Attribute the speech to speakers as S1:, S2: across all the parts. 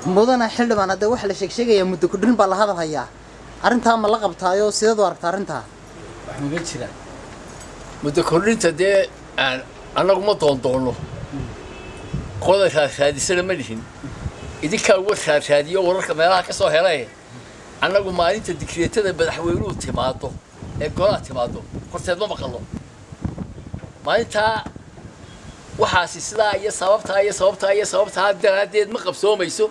S1: mudana xildhibaan hadda waxa la sheegsheegayaa muddo kudhin baa la hadal hayaa arrintaa ma la qabtaayo sideed u aragta arrintaa
S2: wax maga jira
S3: muddo kordhinta dee aan annagu ma doondoono qoda raadsaadisana ma lihin idinkaa uga raadsaadiyo wararka meelaha ka soo helay annagu maalinta dikreetada madaxweynuhu timaado ee golaha timaado horteed ma maqallo maalintaa waxaasi sidaa iyo sababtaa iyo sababtaa iyo sababtaa daraaddeed ma qabsoomayso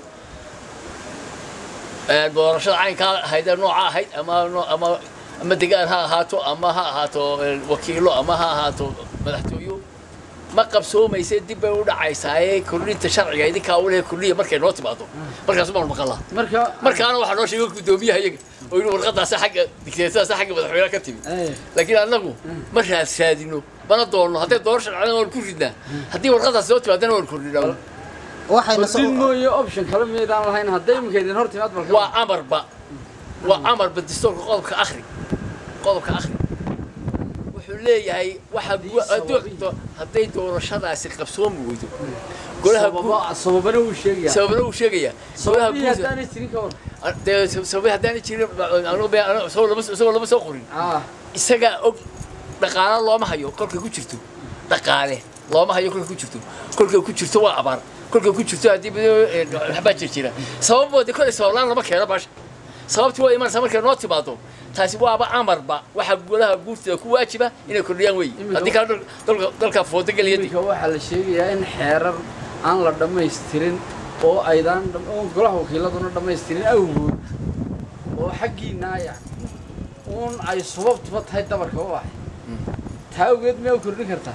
S3: doorashada caynkaa ahayd ee nooca ahayd ama noo- ama ama degaan ha ahaato ama ha ahaato eh, wakiilo ama ha ahaato madaxtooyo ma qabsoomayse dib bay u dhacaysaaye kordhinta sharciga idinkaa u leh kordhiya markay noo timaado markaas baan maqalaa
S2: marka
S3: markaana waxaa noo sheegay guddoomiyaha iyaga oo yidhi warqadaasi xagga dikreetadaasi xagga madaxweynaha ka timi
S2: Eh,
S3: laakiin annagu ma raadsaadino mana doonno hadday doorasho dhacdana waan ku ridnaa haddii warqadaasi soo timaadana waan kordhinaa
S1: waxayna
S2: kordhin mooye option kale miyaydaan lahayn hadday imika idin hor timaad balka
S3: waa amarba waa amarba dastuurka qodobka akhri qodobka akhri wuxuu leeyahay waxa gu- hadduu-
S2: sababi.
S3: hadday doorashadaasi qabsoomi weydo golaha gu-
S2: sababa sababana uu sheegaya
S3: sababna uu sheegayaa golaha
S2: sababii
S3: guud
S2: haddaanay jirin ka war
S3: dee sababi haddaanay jirin anu be- anu- isagoo lama isagoo lama soo qorin
S2: ah
S3: isagaa og dhaqaale looma hayo kolkay ku jirto dhaqaale looma hayo kolkay ku jirto kolkay ku jirto waa abaar kolkay ku jirto haddii bado- eh, waxbaa jir jira sababooda kolay sabablaan lama keeno baasha sababtii waa imanaysa markay noo timaado taasi waaba amarba waxa golaha guurtida ku waajiba inay kordhiyaan wey
S2: Imika-
S3: haddii kale dal- dalka dalka foodo geliyadi
S2: iminka waxaa la sheegayaa in xeerar aan la dhammaystirin oo aydaan dham- oo golaha wakiiladuna dhammaystirin awgood oo xaggiina yani uun ay sababtuba tahay dabarka u ahay taa awgeed miyaa u kordhin kartaa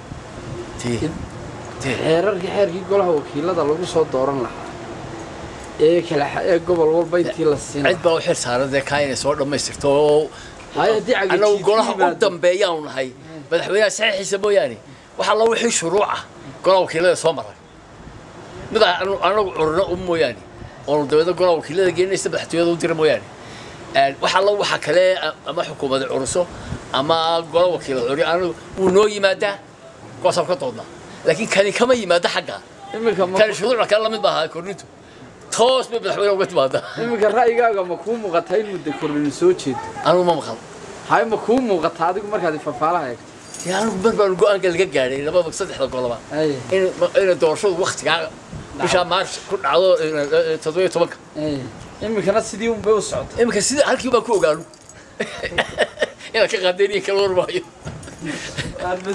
S2: xeerarkii xeerkii golaha wakiilada lagu soo dooran lahaa ee kala xa- ee gobol walba intii la siin
S3: cid baa u xil saaran dee kaa inay soo dhammaystirto oo
S2: Hay, haddii cagajiid
S3: annagu
S2: ku
S3: golaha u
S2: yimaado.
S3: dambeeyaanu nahay madaxweynaha saxiixiisa mooyaane waxaa la wixii shuruuca golaha wakiilada soo maray mid aan anu- anagu curno u mooyaane oonu dabeedna golaha wakiilada gelinaysa madaxtooyada u dira mooyaane Een, waxaa la waxa kale a- ama xukuumada curuso ama gola wakiilada curi anagu wuu noo yimaadaa kuwaasaan ka doodnaa laakiin kani kama yimaado xagga
S2: iminka ma
S3: kani shuruucda kale lamid maaha kordhintu toos bay madaxweynaha uga timaadaa
S2: iminka ra'yigaaga ma kuu muuqataa in muddo kordhin soo jeedo
S3: anigu ma maqal
S2: hay ma kuu muuqataa adigu markaad fafaalaha eegto
S3: dee anigu mar baan go-aanka laga gaadhay labada saddexda goloba
S2: ay
S3: in inay doorashadu waktigaa bishaa maars ku dhacdo eh, toddobiyo tobanka
S2: ay iminkana sidii un bay u socotay
S3: iminka sida halkii baan ku ogaanu inaad ka qaadeen iyo kala warmaayo